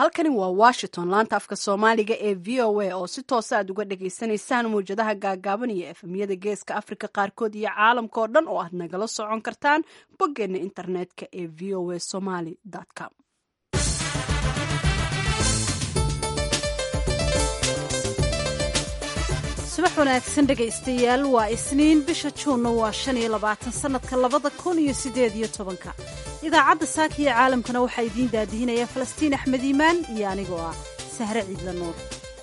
halkani waa washington laanta afka soomaaliga ee v o a oo si toosa aad uga dhagaysanaysaan mawjadaha gaagaaban iyo efemyada geeska afrika qaarkood iyo caalamka oo dhan oo aad nagala socon kartaan boggeena internetka ee v o a somaly com subax wanaagsan dhegaystayaal waa isniin bisha juunna waa shan iyo labaatan sannadka labada kun iyo siddeed iyo tobanka idaacadda saaka iyo caalamkana waxaa idiin daadihinaya falastiin axmed iimaan iyo anigoo ah sahre ciidla nuur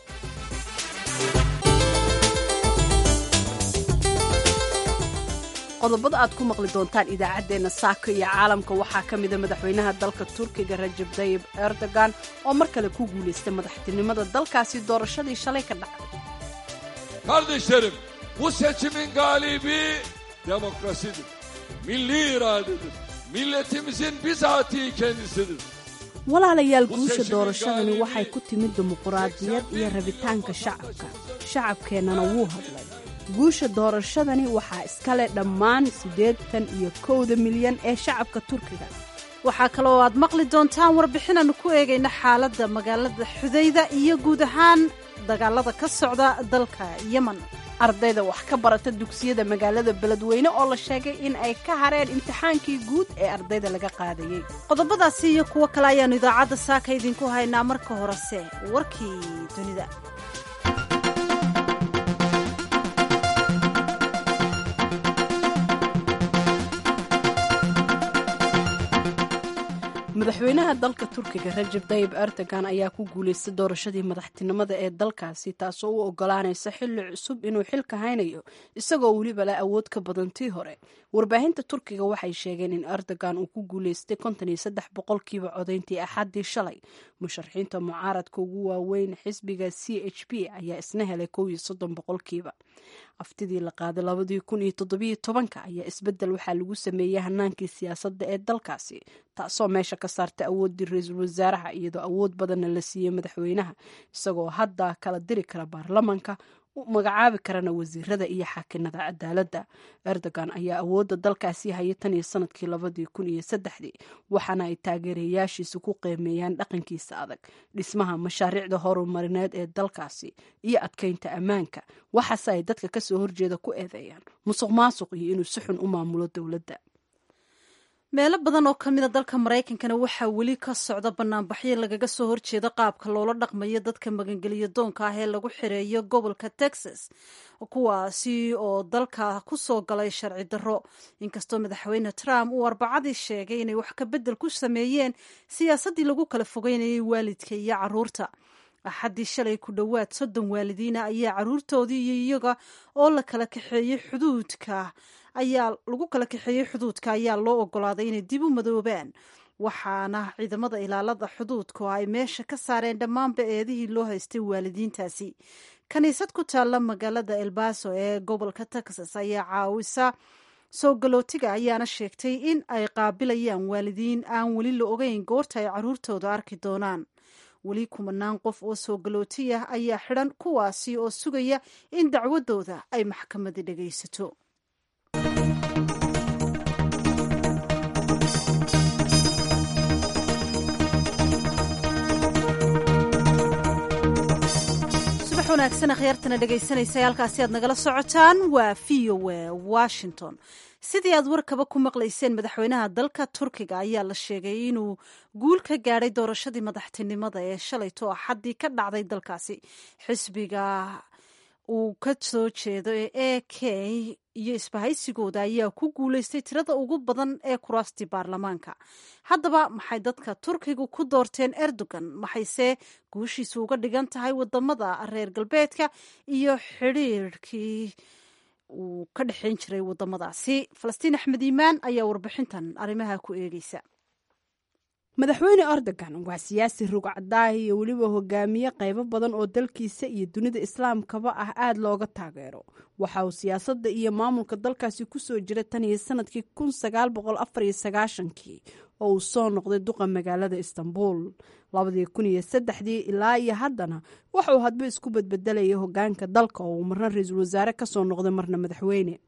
qodobada aad ku maqli doontaan idaacaddeenna saaka iyo caalamka waxaa ka mida madaxweynaha dalka turkiga rajab tayib erdogan oo mar kale ku guulaystay madaxtinimada dalkaasi doorashadii shalay ka dhacday Kardeşlerim, bu seçimin galibi demokrasidir. Milli iradedir. Milletimizin bizatihi kendisidir. walaalayaal guusha doorashadani waxay ku timid dimuquraadiyad iyo rabitaanka shacabka shacabkeennana wuu hadlay guusha doorashadani waxaa iskale dhammaan siddeetan iyo kowda milyan ee shacabka turkiga waxaa kaloo aad maqli doontaan warbixinaannu ku eegayna xaaladda magaalada xudayda iyo guud ahaan dagaalada ka socda dalka yemen ardayda wax ka barata dugsiyada magaalada beledweyne oo la sheegay in ay ka hareen imtixaankii guud ee ardayda laga qaadayey qodobadaasi iyo kuwo kale ayaannu idaacadda saaka idinku haynaa marka horese warkii dunida madaxweynaha dalka turkiga rajab tayib erdogan ayaa ku guulaystay doorashadii madaxtinimada ee dalkaasi taasoo u ogolaanaysa xilli cusub inuu xilka haynayo isagoo weliba leh awood ka badan tii hore warbaahinta turkiga waxay sheegeen in erdogan uu ku guulaystay konton iyo saddex boqolkiiba codayntii axaddii shalay musharaxiinta mucaaradka ugu waaweyn xisbiga c h p ayaa isna helay kow iyo soddon boqolkiiba aftidii la qaaday labadii kun iyo toddobiyo tobanka ayaa isbeddel waxaa lagu sameeyey hanaankii siyaasadda ee dalkaasi taasoo meesha ka saartay awooddii ra-iisul wasaaraha iyadoo awood badanna la siiyey madaxweynaha isagoo hadda kala diri kara baarlamanka u magacaabi karana wasiirada iyo xaakinada cadaaladda erdogan ayaa awoodda dalkaasi hayay tan iyo sanadkii labadii kun iyo saddexdii waxaana ay taageerayaashiisa ku qiimeeyaan dhaqankiisa adag dhismaha mashaariicda horumarineed ee dalkaasi iyo adkeynta ammaanka waxaase ay dadka kasoo horjeeda ku eedeeyaan musuq maasuq iyo inuu si xun u maamulo dowladda meelo badan oo ka mida dalka maraykankana waxaa weli ka socda banaanbaxyo lagaga soo horjeeda qaabka loola dhaqmayo dadka magangeliyo doonka ah ee lagu xireeyo gobolka texas kuwaasi oo dalka ku soo galay sharci darro inkastoo madaxweyne trump uu arbacadii sheegay inay wax ka beddel ku sameeyeen siyaasaddii lagu kala fogeynayay waalidka iyo caruurta axaddii shalay ku dhowaad soddon waalidiina ayaa caruurtoodii iyo iyaga oo la kala kaxeeyey xuduudka ayaa lagu kala kaxeeyey xuduudka ayaa loo ogolaaday inay dib u madoobaan waxaana ciidamada ilaalada xuduudku ay meesha ka saareen dhammaanba eedihii loo haystay waalidiintaasi kiniisad ku taalla magaalada elbaso ee gobolka texas ayaa caawisa soo galootiga ayaana sheegtay in ay qaabilayaan waalidiin aan weli la ogeyn goorta ay caruurtooda arki doonaan weli kumanaan qof oo soo galooti ah ayaa xidhan kuwaasi oo sugaya in dacwadooda ay maxkamadi dhagaysato subax wanaagsan akhyaartana dhegaysanaysa halkaasi aad nagala socotaan waa v o a washington sidii aad warkaba ku maqlayseen madaxweynaha dalka turkiga ayaa la sheegay inuu guul ka gaadhay doorashadii madaxtinimada ee shalayto axaddii ka dhacday dalkaasi xisbiga uu ka soo jeedo ee a k iyo isbahaysigooda ayaa ku guulaystay tirada ugu badan ee kuraastii baarlamaanka haddaba maxay dadka turkigu ku doorteen erdogan maxayse guushiisu uga dhigan tahay wadamada reer galbeedka iyo xidhiirkii uu ka dhexayn jiray wadamadaasi falastiin axmed iimaan ayaa warbixintan arrimaha ku eegeysa madaxweyne erdogan waa siyaasi rugcadaah iyo weliba hogaamiye qaybo badan oo dalkiisa iyo dunida islaamkaba ah aada looga taageero waxa uu siyaasadda iyo maamulka dalkaasi kusoo jira tan iyo sanadkii kun sagaal boqol afar iyo sagaashankii oo uu soo noqday duqa magaalada istanbul labadii kun iyo saddexdii ilaa iyo haddana waxauu hadba isku badbedelaya hogaanka dalka oo uu marna ra-iisul wasaare kasoo noqday marna madaxweyne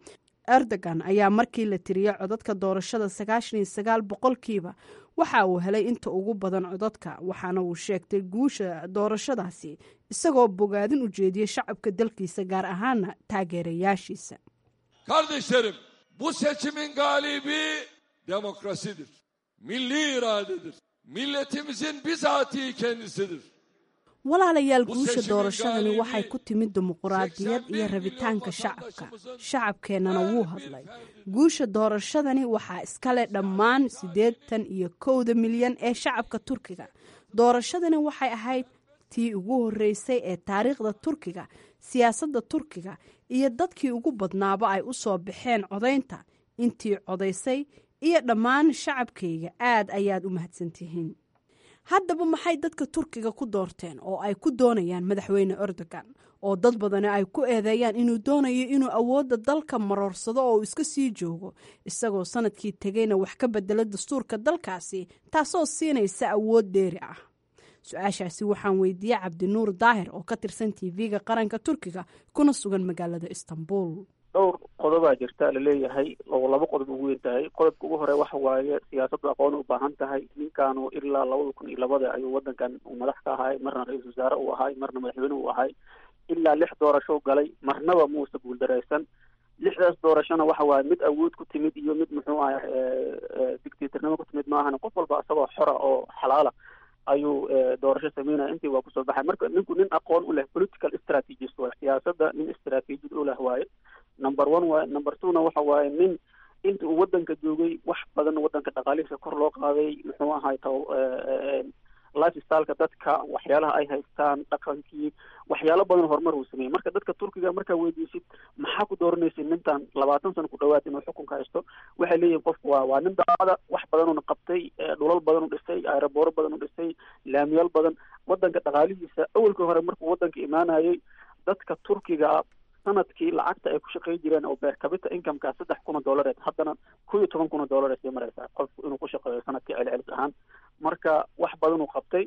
erdogan ayaa markii la tiriyey codadka doorashada sagaashan iyo sagaal boqolkiiba waxa uu helay inta ugu badan codadka waxaana uu sheegtay guusha doorashadaasi isagoo bogaadin u jeediyey shacabka dalkiisa gaar ahaana taageerayaashiisa Kardeşlerim bu seçimin galibi demokrasidir. Milli iradedir. Milletimizin bizatihi kendisidir. walaalayaal guusha doorashadani waxay ku timid dimuquraadiyad iyo rabitaanka shacabka shacabkeennana wuu hadlay guusha doorashadani waxaa iskale dhammaan siddeetan iyo kowda milyan ee shacabka turkiga doorashadani waxay ahayd tii ugu horreysay ee taariikhda turkiga siyaasadda turkiga iyo dadkii ugu badnaaba ay u soo baxeen codaynta intii codaysay iyo dhammaan shacabkayga aad ayaad u mahadsantihiin haddaba maxay dadka turkiga ku doorteen oo ay ku doonayaan madaxweyne erdogan oo dad badani ay ku eedeeyaan inuu doonayo inuu awoodda dalka maroorsado oo uu iska sii joogo isagoo sanadkii tegayna wax ka bedelo dastuurka dalkaasi taasoo siinaysa awood dheeri ah su-aashaasi waxaan weydiiyey cabdinuur daahir oo ka tirsan tv-ga qaranka turkiga kuna sugan magaalada istanbul dhowr qodobaa jirta laleeyahay oo laba qodob ugu weyn tahay qodobka ugu hore waxa waaye siyaasaddu aqoon u baahan tahay ninkaanu ilaa labada kun iyo labada ayuu wadankan uu madax ka ahay marna ra-iisul wasaare uu ahay marna madaxweyne uu ahay ilaa lix doorasho galay marnaba muusa guuldareysan lixdaas doorashona waxa waaye mid awood ku timid iyo mid muxuu aha dictatornimo ku timid maahan qof walba isagoo xora oo xalaala ayuu doorasho sameynaya intii waa kusoo baxay marka ninku nin aqoon u leh political strategist waay siyaasadda nin strategid u leh waaye number one waaye number two na waxa waaye nin inta uu wadanka joogay wax badan wadanka dhaqaalihiisa kor loo qaaday muxuu ahay ta lifestyleka dadka waxyaalaha ay haystaan dhaqankii waxyaalo badan horumar uu sameeyey marka dadka turkiga markaa weydiisid maxaa ku dooranaysa nintan labaatan sano ku dhawaad inuu xukunka haysto waxay leeyihin qofku waa waa nin daacada wax badanuna qabtay dhulal badan u dhisay aerobooro badan u dhisay laamiyaal badan wadanka dhaqaalihiisa awalkii hore markuu wadanka imaanayay dadka turkiga sanadkii lacagta ay ku shaqey jireen oo beer kabita incomeka saddex kun oo dollareed haddana kun iyo toban kun oo dollareed sii mareysaa qofku inuu ku shaqeeyo sanadkii celcelis ahaan marka wax badan uu qabtay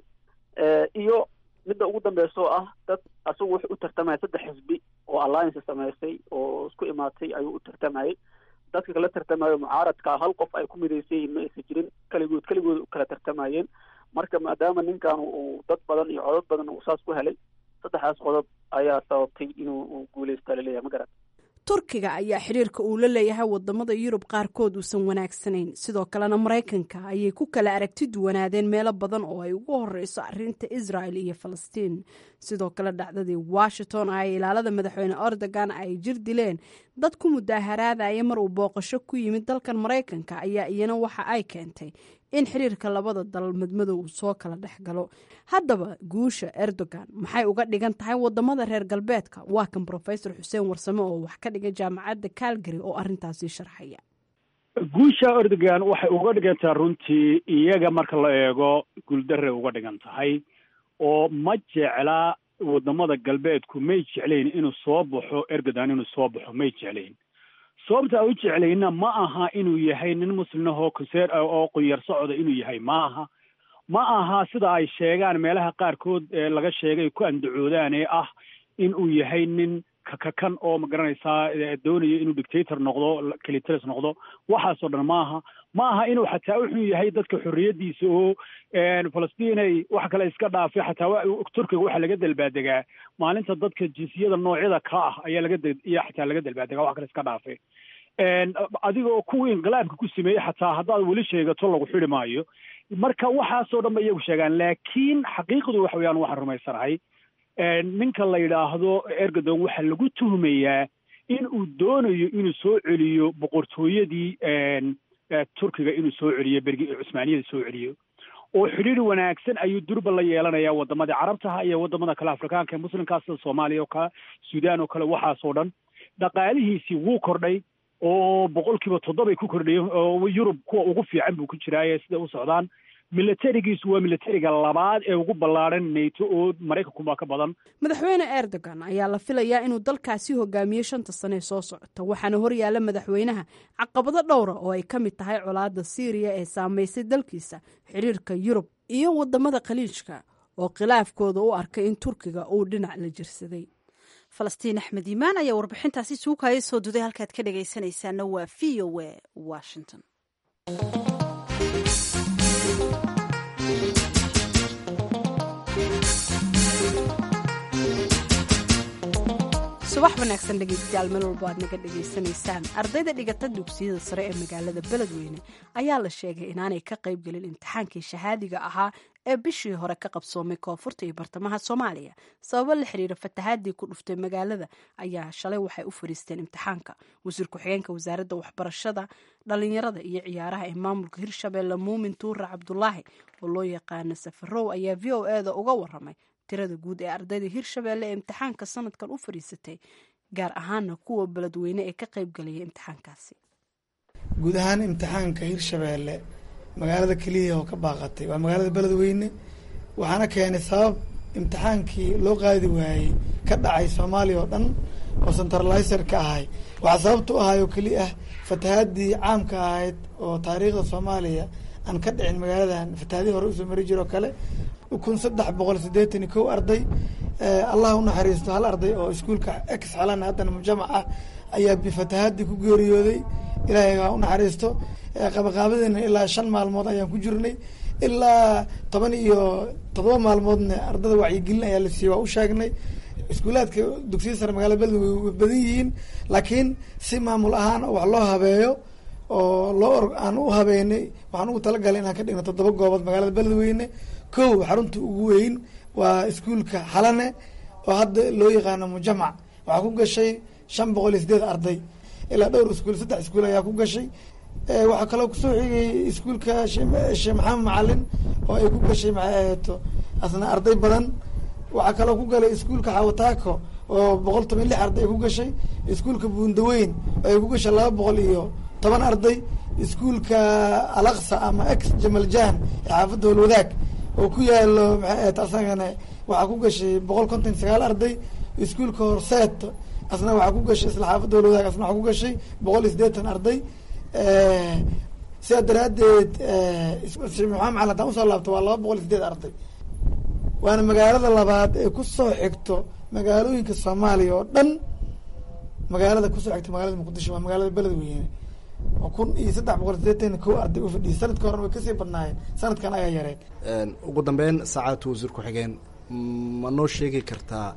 iyo midda ugu dambeysa oo ah dad asagu wuxuu u tartamaya saddex xisbi oo alliance sameysay oo isku imaatay ayuu u tartamayay dadka kala tartamayo mucaaradka hal qof ay ku midaysan yihiin ma aysan jirin keligood keligood u kala tartamayeen marka maadaama ninkan uu dad badan iyo codod badan uu saas ku helay saddexdaas qodob ayaa sababtay inuu guuleysta laleeyahay ma garan turkiga ayaa xiriirka uu la leeyahay wadamada yurub qaarkood uusan wanaagsanayn sidoo kalena maraykanka ayay ku kala aragti duwanaadeen meelo badan oo ay ugu horeyso arinta israel iyo falastiin sidoo kale dhacdadii washington ay ilaalada madaxweyne erdogan ay jir dileen dad ku mudaaharaadaya mar uu booqasho ku yimid dalkan maraykanka ayaa iyana waxa ay keentay in xiriirka labada dal madmadow uu soo kala dhex galo haddaba guusha erdogan maxay uga dhigan tahay wadamada reer galbeedka waa kan brofesor xuseen warsame oo wax ka dhiga jaamacadda calgary oo arintaasi sharxaya guusha erdogan waxay uga dhigantaa runtii iyaga marka la eego guuldarray uga dhigan tahay oo ma jecla wadamada galbeedku may jeclayn inuu soo baxo erdogan inuu soo baxo may jeclayn sababta a u jeclayna ma aha inuu yahay nin muslimahoo konseer oo qunyar socda inuu yahay ma aha ma aha sida ay sheegaan meelaha qaarkood ee laga sheegay ku andacoodaan ee ah in uu yahay nin kakakan oo ma garanaysaa doonayo inuu dictator noqdo kelitalis noqdo waxaasoo dhan ma aha ma aha inuu xataa u xun yahay dadka xorriyadiisa oo falastinay wax kale iska dhaafay xataa turkiga waxaa laga dalbaadegaa maalinta dadka jinsiyada noocyada ka ah ayaa laga iyo xataa laga dalbaadegaa wax kale iska dhaafay adigoo kuwii inqilaabka ku sameeyey xataa haddaad weli sheegato lagu xidi maayo marka waxaasoo dhan ba iyagu sheegaan laakiin xaqiiqdu waxa weyaan waxaan rumaysanahay ninka la yidhaahdo erdogan waxaa lagu tuhmayaa in uu doonayo inuu soo celiyo boqortooyadii turkiga inuu soo celiyo bergi cusmaaniyada soo celiyo oo xidhiir wanaagsan ayuu durba la yeelanayaa waddamadii carabtaha iyo waddamada kale afrikaanka ee muslimkaa sida soomaaliya oo kale suudaan oo kale waxaasoo dhan dhaqaalihiisii wuu kordhay oo boqol kiiba toddobay ku kordhayeen oo yurub kuwa ugu fiican buu ku jiraaye siday u socdaan milatarigiisu waa milatariga labaad ee ugu ballaadhan nato oo maraykankuba ka badan madaxweyne erdogan ayaa la filayaa inuu dalkaasi hogaamiyo shanta sane ee soo socota waxaana horyaala madaxweynaha caqabado dhowra oo ay ka mid tahay colaadda siiriya ee saameysay dalkiisa xiriirka yurub iyo wadamada khaliijka oo khilaafkooda u arkay in turkiga uu dhinac la jirsaday falastiin axmed iimaan ayaa warbixintaasi suukaya soo duday halkaad ka dhagaysanaysaana waa v o a washington subax wanaagsan dhegaystayaal meel walba aad naga dhegaysanaysaan ardayda dhigata dugsiyada sare ee magaalada beledweyne ayaa la sheegay inaanay ka qaybgelin imtixaankii shahaadiga ahaa ee bishii hore ka qabsoomay koonfurta iyo bartamaha soomaaliya sababo la xiriira fatahaadii ku dhuftay magaalada ayaa shalay waxay u fariisteen imtixaanka wasiir ku-xigeenka wasaaradda waxbarashada dhalinyarada iyo ciyaaraha ee maamulka hirshabeelle muumin tuura cabdulaahi oo loo yaqaano safarow ayaa v o eda uga waramay tirada guud ee ardayda hirshabeelle ee imtixaanka sanadkan u fadhiisatay gaar ahaana kuwa beledweyne ee ka qaybgalaya imtixaankaasi guud ahaan imtixaanka hirshabeelle magaalada keliya oo ka baaqatay waa magaalada beledweyne waxaana keenay sabab imtixaankii loo qaadi waayey ka dhacay soomaaliya oo dhan oo centralizer ka ahay waxaa sababta u ahay oo keli ah fatahaadii caamka ahayd oo taariikhda soomaaliya aan ka dhicin magaaladan fatahaadii hore usoo mari jiro o kale kun saddex boqol siddeetan iyo kow arday allah unaxariisto hal arday oo iskuolka ex xalan haddana mujamac ah ayaa bifatahaadii ku geeriyooday ilaahay ha unaxariisto qabaqaabadiina ilaa shan maalmood ayaan ku jirnay ilaa toban iyo todoba maalmoodna ardada wacyigelin ayaa la siiyey waa u sheegnay iskuulaadka dugsiyada sare magaalada beledweyne way badan yihiin laakiin si maamul ahaan wax loo habeeyo oo loo aan u habeynay waxaan ugu talagalay inaan ka dhigno toddoba goobood magaalada beledweyne kow xarunta ugu weyn waa iskuolka xalane oo hadda loo yaqaano mujamac waxaa ku gashay shan boqol iyo sideed arday ilaa dhowr iskuul saddex iskuul ayaa ku gashay waxaa kaloo kusoo xigay iskuolka sheekh maxamed macalin oo ay ku gashay maxay ahato asna arday badan waxaa kaloo ku galay iskuolka xawataako oo boqol toban lix arday ay ku gashay iskuolka buundaweyn oo ay ku gashay laba boqol iyo toban arday iskuolka alaqsa ama ex jamaljan ee xaafadda holwadaag oo ku yaalo maxay ahayd asagana waxaa ku gashay boqol konton iyo sagaal arday iskuolka horseet asna waxaa ku gashay isla xaafadda holwadaag asna waxaa ku gashay boqol iyo siddeetan arday sidaa daraaddeed sheekh maxamed macalin haddaan usoo laabto waa laba boqol iyo sideed arday waana magaalada labaad ee kusoo xigto magaalooyinka soomaaliya oo dhan magaalada kusoo xigto magaalada muqdisho waa magaalada beledweyne oo kun iyo saddex boqol sideetan kow arday u fadhiyay sanadka horena way kasii badnaayeen sanadkan ayaa yareen ugu dambeyn saacadatu wasiir ku-xigeen ma noo sheegi kartaa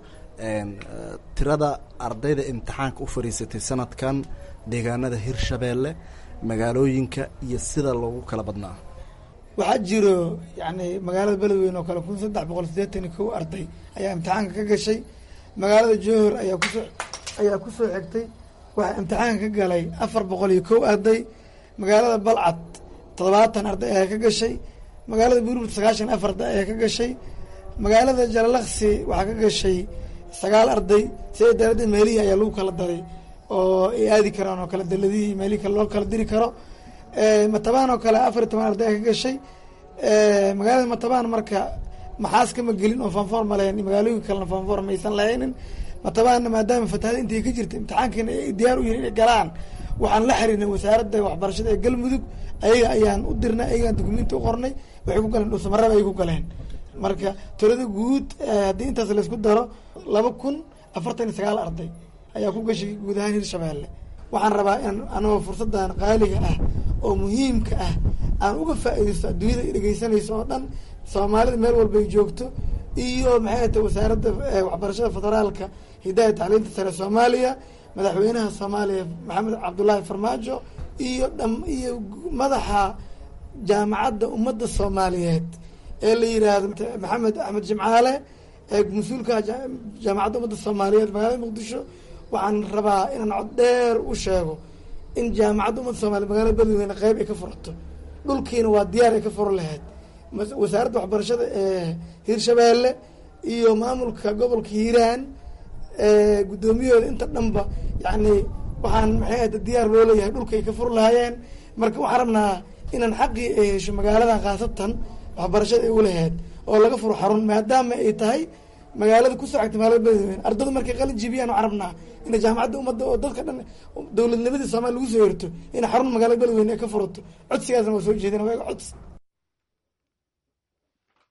tirada ardayda imtixaanka u fadhiisatay sanadkan deegaanada hirshabeelle magaalooyinka iyo sida loogu kala badnaa waxaa jiro yani magaalada beledweyne oo kale kun saddex boqol siddeetan iyo kow arday ayaa imtixaanka ka gashay magaalada johor ayaa kusoo ayaa kusoo xigtay waxaa imtixaanka ka galay afar boqol iyo kow arday magaalada balcad toddobaatan arday ayaa ka gashay magaalada buurburd sagaashan afar arday ayaa ka gashay magaalada jalalaqsi waxaa ka gashay sagaal arday sida daraaddeed meelihii ayaa lagu kala daray oo ay aadi karaan oo kale daladihii meelihii kale loo kala diri karo matabaan oo kale afar iyo toban arday ayaa ka gashay magaalada matabaan marka maxaas kama gelin oo fanfoor ma lahayn magaalooyinka kalena fanfoor maysan lahaynin matabaanna maadaama fatahada intay ka jirta imtixaankiina ay diyaar u yihin inay galaan waxaan la xiriirnay wasaaradda waxbarashada ee galmudug ayaga ayaan u dirnay ayagaan dukumenti u qornay waxay ku galeen dhuusamaraba ay ku galeen marka tirada guud haddii intaas laysku daro laba kun afartan iyo sagaal arday ayaa ku gashay guud ahaan hirshabeelle waxaan rabaa in anagoo fursaddan qaaliga ah oo muhiimka ah aan uga faa'iidaysto adduunyada i dhegeysanayso oo dhan soomaalida meel walbay joogto iyo maxay ahata wasaaradda waxbarashada federaalka hidaaya tacliinta sare soomaaliya madaxweynaha soomaaliya maxamed cabdullaahi farmaajo iyo dham iyo madaxa jaamacadda ummadda soomaaliyeed ee la yidhaahdo maxamed axmed jimcaale ee mas-uulka jaamacadda ummadda soomaaliyeed magaalada muqdisho waxaan rabaa inaan cod dheer u sheego in jaamacadda ummadda soomaliya magaalada beledweyne qeyb ay ka furato dhulkiina waa diyaar ay ka furo lahayd wasaaradda waxbarashada ee hirshabeelle iyo maamulka gobolka hiiraan guddoomiyahooda inta dhanba yacni waxaan maxay ahda diyaar loo leeyahay dhulka ay ka fur lahaayeen marka waxaan rabnaa inaan xaqii ay hesho magaaladan khaasatan waxbarashada ay ulahayd oo laga furo xarun maadaama ay tahay magaalada kusoo xigta magaalada beledweyne ardadu markay qalin jibiyaan waxaan rabnaa ina jaamacadda ummadda oo dadka dhan dowladnimadii soomaaliya lagu soo herto in xarun magaalada beledweyne ay ka furato codsigaasna waa soo jeedina waa codsi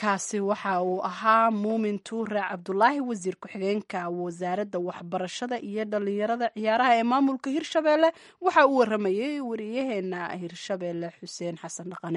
kaasi waxa uu ahaa muumin tuure cabdulaahi wasiir ku-xigeenka wasaaradda waxbarashada iyo dhalinyarada ciyaaraha ee maamulka hirshabeelle waxa uu waramayey wariyaheena hirshabeelle xuseen xasan dhaqane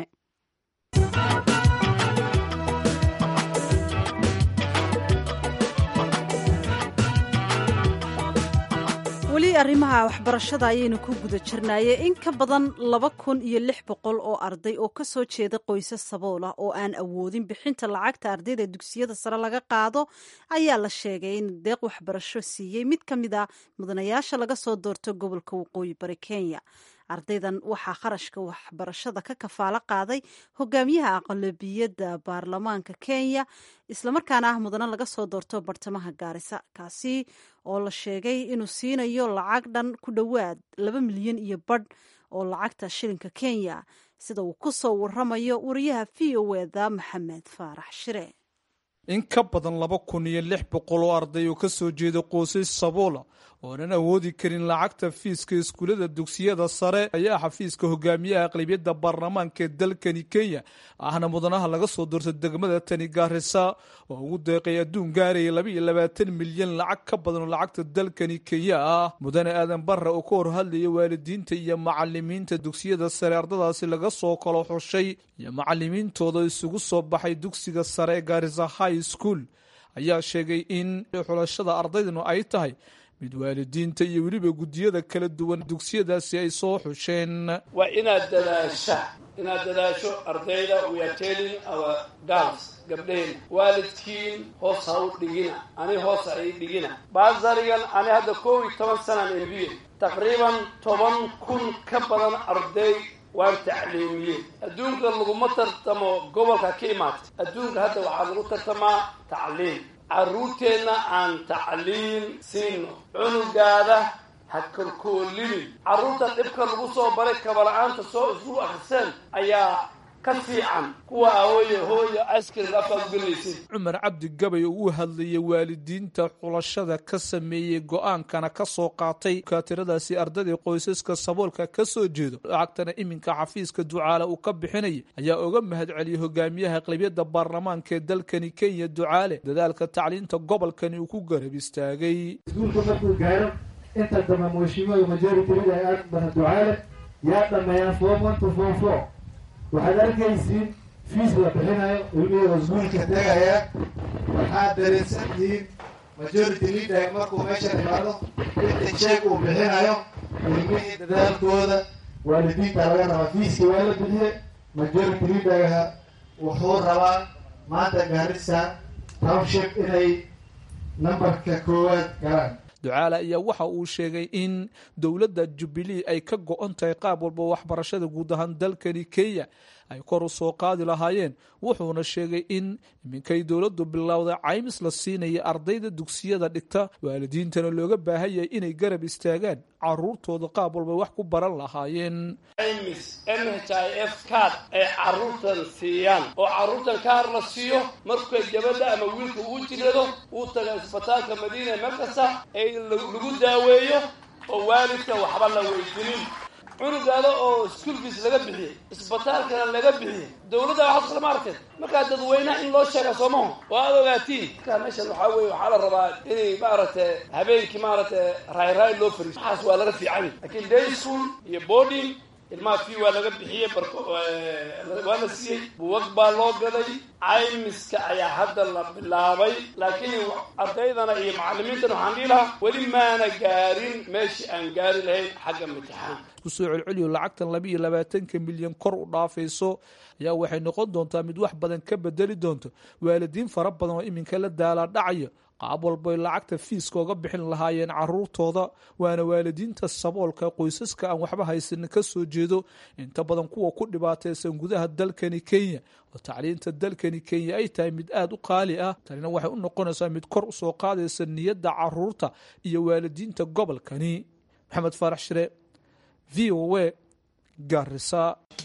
weli arrimaha waxbarashada ayaynu ku guda jirnaaye in ka badan laba kun iyo lix boqol oo arday oo kasoo jeeda qoysas sabool ah oo aan awoodin bixinta lacagta ardayda dugsiyada sare laga qaado ayaa la sheegay in deeq waxbarasho siiyey mid ka mid a mudanayaasha laga soo doorto gobolka waqooyi bari kenya ardaydan waxaa kharashka waxbarashada ka kafaalo qaaday hogaamiyaha aqlabiyadda baarlamaanka kenya islamarkaana ah mudane laga soo doorto bartamaha gaarisa kaasi oo la sheegay inuu siinayo lacag dhan ku dhowaad laba milyan iyo badh oo lacagta shilinka kenya sida uu ku soo waramayo wariyaha v o eda maxamed faarax shire in ka badan laba kun iyo lix boqol oo arday oo ka soo jeeda qoysas saboola oonan awoodi karin lacagta fiiska iskuullada dugsiyada sare ayaa xafiiska hogaamiyaha aqlabiyadda baarlamaanka ee dalkani kenya ahna mudanaha laga soo doorta degmada tani gaarisa oo ugu deeqay adduun gaaraya laba iyo labaatan milyan lacag ka badan oo lacagta dalkani kenya ah mudane aadan barre oo ka hor hadlaya waalidiinta iyo macalimiinta dugsiyada sare ardadaasi laga soo kalo xushay iyo macalimiintooda isugu soo baxay dugsiga sare ee gaarisa high school ayaa sheegay in xulashada ardaydanu ay tahay mid waalidiinta iyo weliba guddiyada kala duwan dugsiyadaasi ay soo xusheen waa inaad dadaasha inaad dadaasho ardayda weatelin our girls gabdhaheen waalidkiin hoos ha u dhigina ani hoos ha ii dhigina baasarigan ani hadda koob iyo toban sanaan embiye taqriiban toban kun ka badan arday waan tacliimiyey adduunka laguma tartamo gobolka ka imaatay adduunka hadda waxaa lagu tartamaa tacliim carruurteenna aan tacliim siino cunugaada ha korkoolinin carruurta dhibka lagu soo baray kabala-aanta soo isku akhriseen ayaa ka fiican kuwa ahooye hooye askrin afkaad ugelaysin cumar cabdi gabay oo u hadlayay waalidiinta xulashada ka sameeyey go-aankana ka soo qaatay kaatiradaasi ardayda qoysaska saboolka ka soo jeedo lacagtana iminka xafiiska ducaale uu ka bixinaya ayaa uga mahad celiyey hogaamiyaha aqlabiyadda baarlamaanka ee dalkani kenya ducaale dadaalka tacliinta gobolkani uu ku garab istaagay iskuulka markuu gaaro inta dambe mushimada majorityada ay aad badan ducaale yaa dhameeyaan form one to form four waxaad arkaysiin fiis la bixinayo ilmihii iskuulka tegaya waxaad dareensan tihiin majority leader markuu meesha imaado inta jeeg uu bixinayo ilmihii dadaalkooda waalidiinta laga rabaa fiiskii waa la bixiye majority leaderha wuxuu rabaa maanta gaarisa township inay nambarka koowaad galaan ducaale ayaa waxa uu sheegay in dowladda jubilee ay ka go-on tahay qaab walba waxbarashada guud ahaan dalkani kenya ay kor u soo qaadi lahaayeen wuxuuna sheegay in iminkay dowladdu bilowday caymis la siinaya ardayda dugsiyada dhigta waalidiintana looga baahan yahay inay garab istaagaan caruurtooda qaab walba wax ku baran lahaayeen caymis n h i f card ay carruurtan siiyaan oo carruurtan kaar la siiyo markay gabadha ama wiilka uu jirado uu taga isbitaalka madiina meel kasta ay lagu daaweeyo oo waalidka waxba la weydinin cunugaada oo school fees laga bixiyey isbitaalkana laga bixiyey dowladda waxaad kalama arkeen markaa dadweynaha in loo sheega soomaho oo aada ogaatiin markaa meeshan waxaa weye waxaa la rabaa inay maaragtay habeenkii maaragtay raayraay loo fariiso waxaas waa laga fiican laakiin day school iyo boarding ilmaha fii waa laga bixiyey barko waa la siiyey buwag baa loo gaday caymiska ayaa hadda la bilaabay laakiin ardaydana iyo macalimiintana waxaan dhihi lahaa weli maana gaarin meeshii aan gaari lahayn xagga imtixaanka kusoo celceliyo lacagtan laba iyo labaatanka milyan kor u dhaafayso ayaa waxay noqon doontaa mid wax badan ka bedeli doonto waalidiin fara badan oo iminka la daalaa dhacayo qaab walbay lacagta fiiska oga bixin lahaayeen caruurtooda waana waalidiinta saboolka qoysaska aan waxba haysanin ka soo jeedo inta badan kuwa ku dhibaataysan gudaha dalkani kenya oo tacliinta dalkani kenya ay tahay mid aada u qaali ah tanina waxay u noqonaysaa mid kor usoo qaadaysa niyadda caruurta iyo waalidiinta gobolkani maxamed faarax shire v o a garisa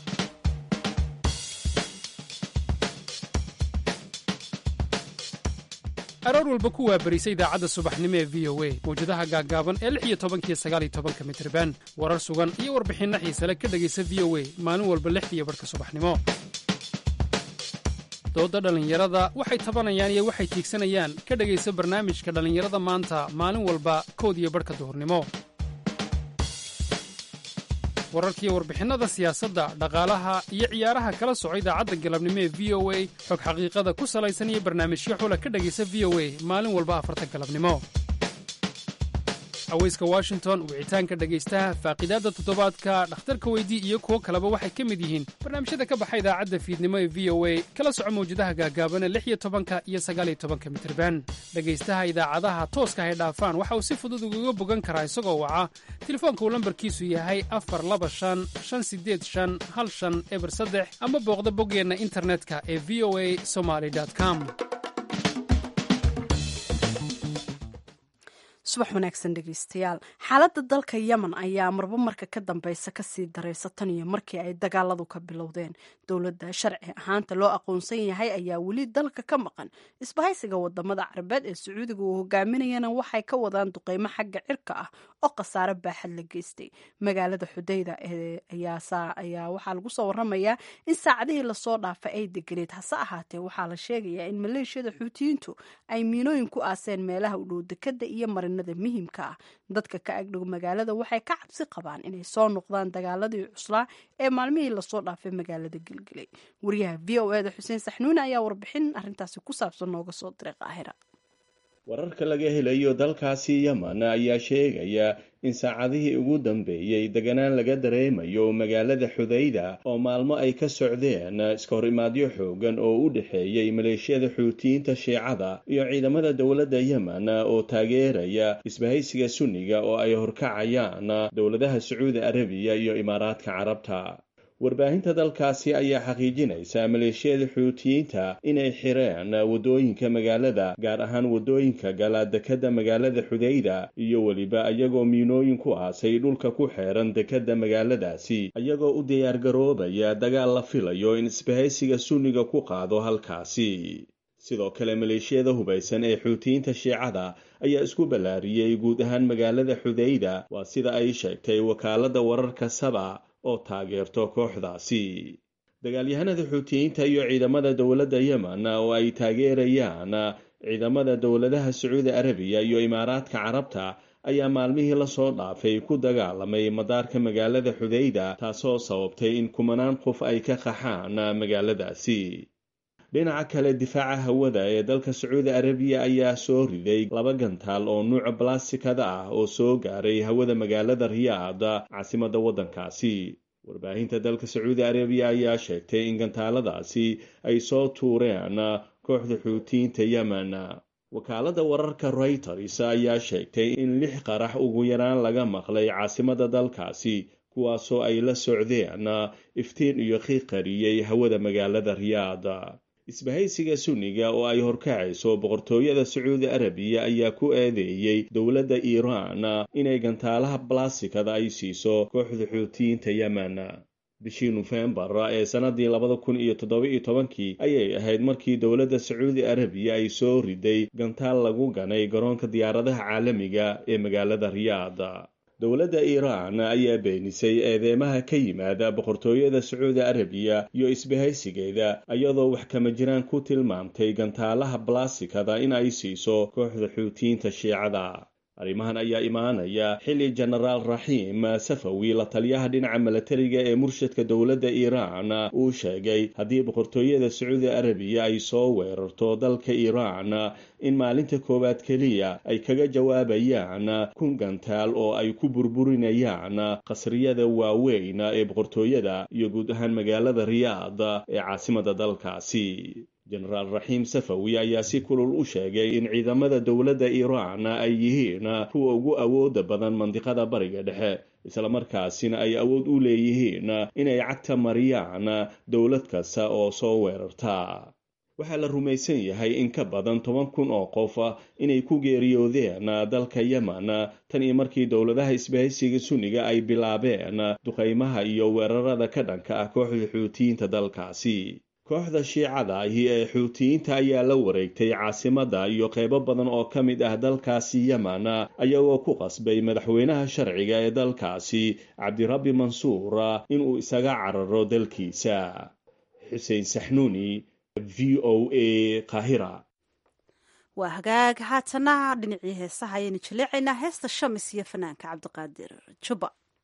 aroor walba ku waabarisa idaacadda subaxnimo ee v o a mawjadaha gaaggaaban ee lix iyo tobankiyo sagaal iyo tobanka mitriban warar sugan iyo warbixinno xiisale ka dhegaysa v o a maalin walba lixdiiyo barhka subaxnimo doodda dhallinyarada waxay tabanayaan iyo waxay tiigsanayaan ka dhegaysa barnaamijka dhallinyarada maanta maalin walba kood iyo badhka duhurnimo wararkiiyo warbixinnada siyaasadda dhaqaalaha iyo ciyaaraha kala soco idaacadda galabnimo ee v o a xog xaqiiqada ku salaysan iyo barnaamijyo xula ka dhegaysa v o a maalin walba afarta galabnimo aweyska washington wicitaanka dhegaystaha faaqidaadda toddobaadka dhakhtarka weydii iyo kuwo kaleba waxay ka mid yihiin barnaamijyada ka baxa idaacadda fiidnimo ee v o a kala soco mawjadaha gaagaaban ee lix iyo tobanka iyo sagaaliyo tobanka mitirban dhegaystaha idaacadaha tooska hay dhaafaan waxa uu si fudud ugaga bogan karaa isagoo waca telefoonka uu lambarkiisu yahay afar laba shan shan sideed shan hal shan eber saddex ama booqda boggeenna internetka ee v o a somaly com subax wanaagsan dhegeystayaal xaaladda dalka yemen ayaa marba marka ka dambeysa kasii dareysa tan iyo markii ay dagaaladu ka bilowdeen dowladda sharci ahaanta loo aqoonsan yahay ayaa weli dalka ka maqan isbahaysiga wadamada carabeed ee sacuudiga uu hogaaminayana waxay ka wadaan duqeymo xagga cirka ah oo khasaare baaxad la geystay magaalada xudayda ayaa waxaa lagu soo waramayaa in saacadihii lasoo dhaafay ay deganeed hase ahaatee waxaa la sheegayaa in maleeshiyada xuutiyiintu ay miinooyin ku aaseen meelaha u dhow dekada iyo marinada muhiimka ah dadka ka agdhow magaalada waxay ka cabsi qabaan inay soo noqdaan dagaaladii cuslaa ee maalmihii lasoo dhaafay magaalada gelgelay wariyaha v o eda xuseen saxnuune ayaa warbixin arintaasi ku saabsan nooga soo diray qaahira wararka laga helayo dalkaasi yemen ayaa sheegaya in saacadihii ugu dambeeyey deganaan laga dareemayo magaalada xudayda oo maalmo ay ka socdeen iskahor imaadyo xoogan oo u dhexeeyey maleeshiyada xuutiyiinta shiicada iyo ciidamada dowladda yemen oo taageeraya isbahaysiga sunniga oo ay horkacayaan dowladaha sacuudi arabiya iyo imaaraadka carabta warbaahinta dalkaasi ayaa xaqiijinaysa maleeshiyada xuutiyiinta inay xireen waddooyinka magaalada gaar ahaan waddooyinka gala dekadda magaalada xudayda iyo weliba iyagoo miinooyin ku aasay dhulka ku xeeran dekadda magaaladaasi iyagoo u diyaargaroobaya dagaal la filayo in isbahaysiga sunniga ku qaado halkaasi sidoo kale maleeshiyada hubaysan ee xuutiyiinta shiicada ayaa isku ballaariyey guud ahaan magaalada xudayda waa sida ay sheegtay wakaaladda wararka saba oo taageerto kooxdaasi dagaalyahanada xuutiyiinta iyo ciidamada dowladda yemen oo ay taageerayaan ciidamada dowladaha sacuudi arabiya iyo imaaraadka carabta ayaa maalmihii lasoo dhaafay ku dagaalamay madaarka magaalada xudayda taasoo sababtay in kumanaan qof ay ka qaxaan magaaladaasi dhinaca kale difaaca hawada ee dalka sacuudi arabiya ayaa soo riday laba gantaal oo nuuca balastikada ah oo soo gaaray hawada magaalada riyaad caasimadda waddankaasi warbaahinta dalka sacuudi arabiya ayaa sheegtay in gantaaladaasi ay soo tuureen kooxda xuutiyiinta yemen wakaaladda wararka reuters ayaa sheegtay in lix qarax ugu yaraan laga maqlay caasimadda dalkaasi kuwaasoo ay la socdeen iftiin iyo qiiqariyey hawada magaalada riyaad isbahaysiga sunniga oo ay horkacayso boqortooyada sacuudi arabiya ayaa ku eedeeyey dowladda iiraan inay gantaalaha balastikada ay siiso kooxda xuutiyiinta yemen bishii nofembar ee sannadii labada kun iyo toddoba-iyo tobankii ayay ahayd markii dowladda sacuudi arabiya ay soo riday gantaal lagu ganay garoonka diyaaradaha caalamiga ee magaalada riyaad dowladda iiraan ayaa beenisay eedeymaha ka yimaada boqortooyada sacuudi arabiya iyo isbahaysigeeda iyadoo wax kama jiraan ku tilmaamtay gantaalaha balastikada in ay siiso kooxda xuutiyiinta shiicada arrimahan ayaa imaanaya xilli jenaraal raxiim safawi la taliyaha dhinaca milatariga ee murshadka dowladda iiraan uu sheegay haddii boqortooyada sacuudi arabiya ay soo weerarto dalka iiraan in maalinta koowaad keliya ay kaga jawaabayaan kun gantaal oo ay ku burburinayaan qasriyada waaweyn ee boqortooyada iyo guud ahaan magaalada riyaad ee caasimadda dalkaasi jenaraal raxiim safawi ayaa si kulul u sheegay in ciidamada dowladda iiraan ay yihiin kuwa ugu awooda badan mandiqada bariga dhexe islamarkaasina ay awood u leeyihiin inay cagta mariyaan dowlad kasta oo soo weerarta waxaa la rumaysan yahay in ka badan toban kun oo qof inay ku geeriyoodeen dalka yemen tan iyo markii dowladaha isbahaysiga sunniga ay bilaabeen duqaymaha iyo weerarada ka dhanka ah kooxda xuutiyiinta dalkaasi kooxda shiicada ahi ee xuutiyiinta ayaa la wareegtay caasimadda iyo qeybo badan oo ka mid ah dalkaasi yemen ayagoo ku qasbay madaxweynaha sharciga ee dalkaasi cabdirabbi mansuur inuu isaga cararo dalkiisa xuseen saxnuuni v o a kahira waa hagaag haatana dhinacii heesaha ayaynu jaleecaynaa heesta shamis iyo fanaanka cabdiqaadir juba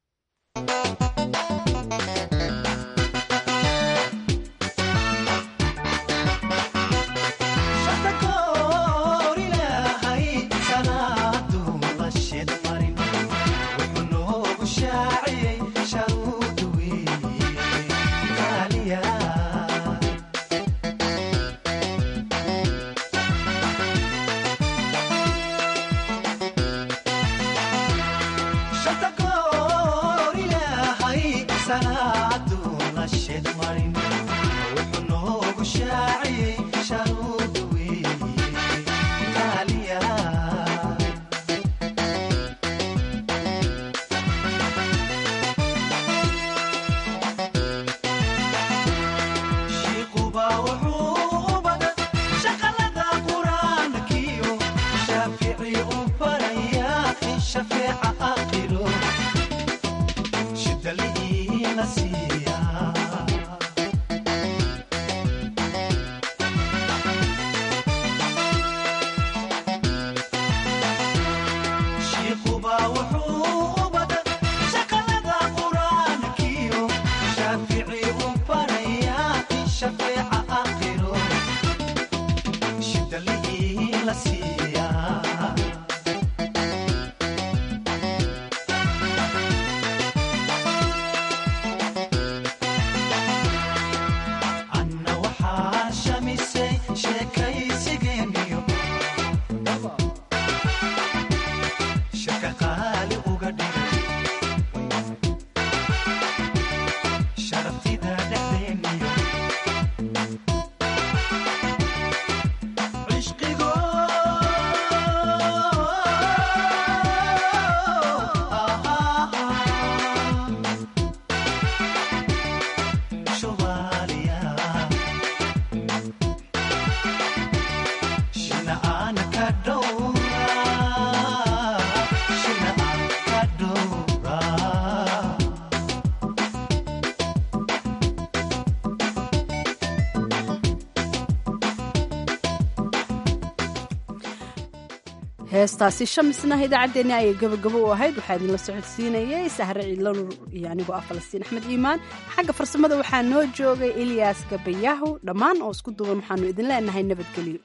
heestaasi shamisna idaacaddeenni ayay gabagabo u ahayd waxaa idinla socodsiinayay sahre ciidlanur iyo anigoo ah falastiin axmed iimaan xagga farsamada waxaa noo joogay eliyas gabayaahu dhammaan oo isku duuban waxaanu idin leenahay nabadgelyo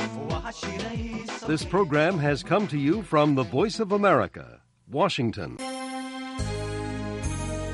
This program has come to you from the Voice of America, Washington.